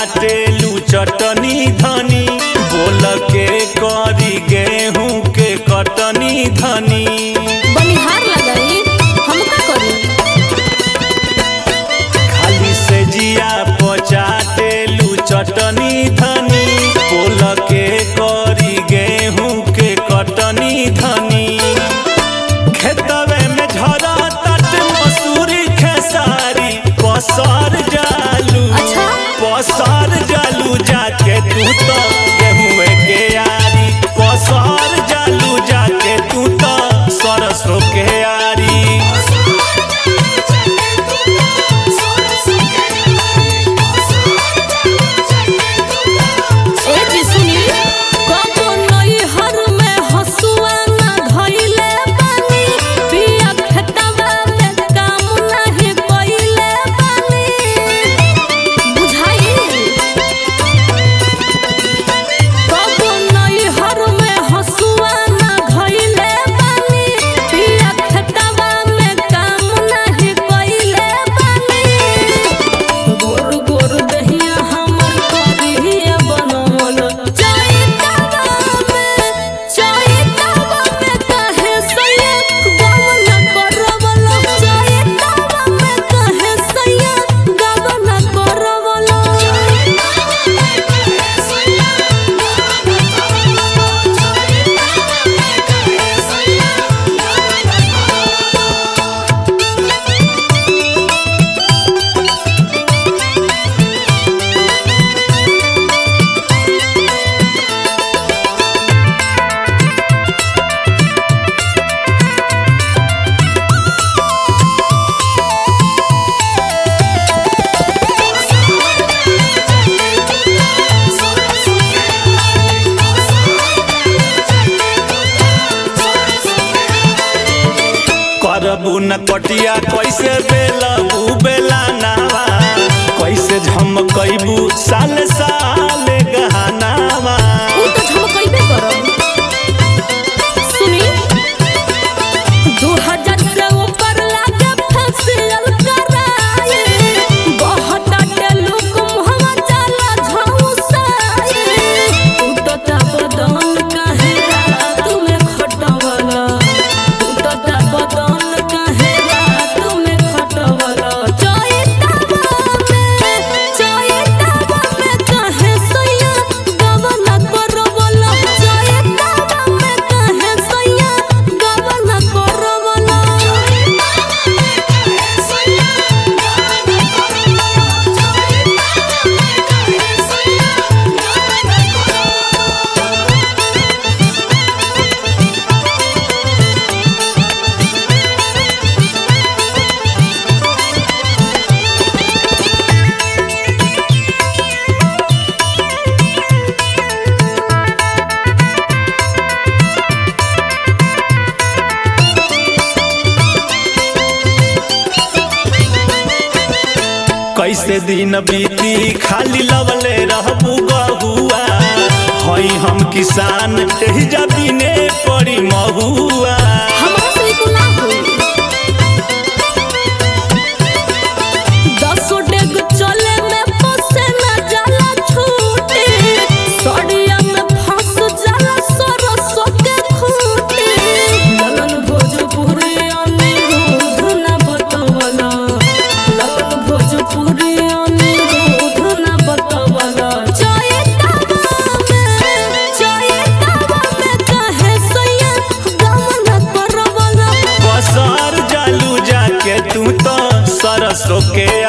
चाटेलू चटनी धनी बोल के करी गेहूं के कटनी धनी बनिहार लगाई हम का करी खाली से जिया पचाटेलू चटनी धनी बोल के करी गेहूं के कटनी धनी खेतवे में झरा तट मसूरी खेसारी पसर जालू अच्छा पसर जालू जाके तू तो गेहूं के यारी पसर जालू जाके तू तो सरसों के यारी ए जी सुनी कबो नई हर में हसुआ ना धइले बानी पिया खेतवा में काम नाही कइले बानी बुझाई कबो नई हर में हसुआ ना धइले बानी पिया खेतवा में काम नाही कइले बानी गोर गोर दहिया हमर करिया बनवल चैतवा में चैतवा में कहे सैया गवन करवल चैतवा में कहे सैया गवन करवल करबू न कटिया कैसे बेलबू बेला नावा कैसे झमकैबू साल साल गहनावा उ तो झमकइबे करब सुनी 2000 से ऊपर लागे फसियल कराए बहुत लोग मुहवा जाला झौसाए टूटता बदन काहे रात में खटवला टूटता बदन काहे रात में खटवला चैतवा में चैतवा में काहे सैया गवन करवला चैतवा में काहे सैया गवन करवला कैसे दिन बीती खाली लवले रहबू गहुआ हई हम किसान एहिजा बिने पड़ी महुआ हमरा से को ना होई दसो डेग चले में फसे ना जाला छूटे सड़िया में फंस जाला सरसो के खूटे लगन भोजपुरी अनिरुद्ध ना बतवला लगन भोजपुरी अनिरुद्ध ना बतवला चैतवा में चैतवा में कहे सैया गवन करवला बसर जालू जाके तू तो सरसों के